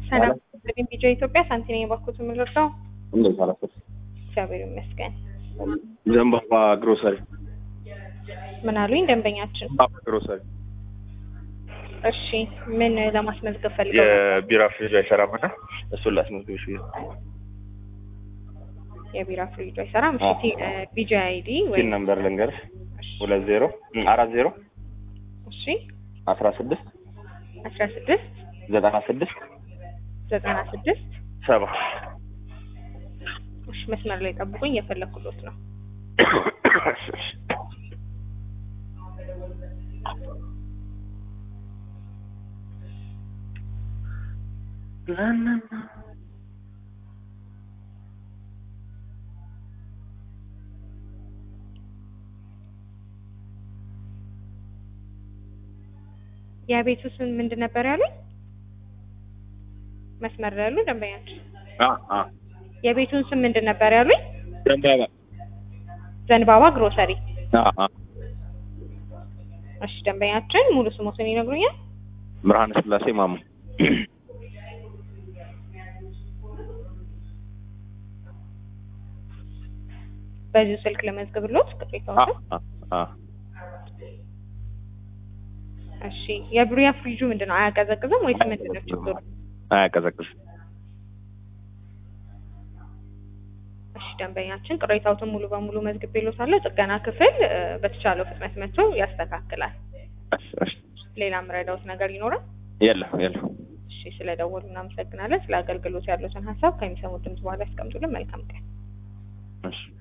ሰላም እንግዲህ ቢጃ ኢትዮጵያ ሳንቲኔ የባኩት የምንረዳው እንዴት አላሰብሽ? እግዚአብሔር ይመስገን። ዘንባባ ግሮሰሪ ምን አሉኝ ደንበኛችን? ዘንባባ ግሮሰሪ እሺ ምን ለማስመዝገብ ፈልገው? የቢራ ፍሪጅ አይሰራም እና እሱን ላስመዝግብሽ ብዬ ነው። የቢራ ፍሪጅ አይሰራም። እሺ አዎ። ቲ- እ፣ ቢጃ አይዲ ወይ ፒን ነምበር ልንገርሽ እሺ፣ ሁለት ዜሮ አራት ዜሮ እሺ አስራ ስድስት አስራ ስድስት ዘጠና ስድስት ዘጠና ስድስት ሰባ እሺ መስመር ላይ ጠብቁኝ፣ የፈለኩሎት ነው። የቤቱ ስም ምንድን ነበር ያሉኝ? መስመር ላይ ያሉ ደንበኛችን አ አ የቤቱን ስም ምንድን ነበር ያሉኝ? ዘንባባ ዘንባባ ግሮሰሪ። አ አ እሺ ደንበኛችን ሙሉ ስሞትን ይነግሩኛል? ብርሃነ ስላሴ ማሙ በዚሁ ስልክ ለመዝግብሎት አ ቅሬታዎትን። አ አ እሺ የብሪያ ፍሪጁ ምንድን ነው? አያቀዘቅዝም ወይስ ምንድን ነው ችግሩ? አያቀዘቅዝም። እሺ ደንበኛችን ቅሬታዎትን ሙሉ በሙሉ መዝግቤሎታለሁ። ጥገና ክፍል እ፣ በተቻለው ፍጥነት መጥቶ ያስተካክላል። እሺ እሺ ሌላ ምረዳውት ነገር ይኖራል? የለም የለም። እሺ ስለደወሉ እናመሰግናለን። ስለ አገልግሎት ያሉትን ሀሳብ ከሚሰሙት ድምጽ በኋላ ያስቀምጡልን። መልካም ቀን። እሺ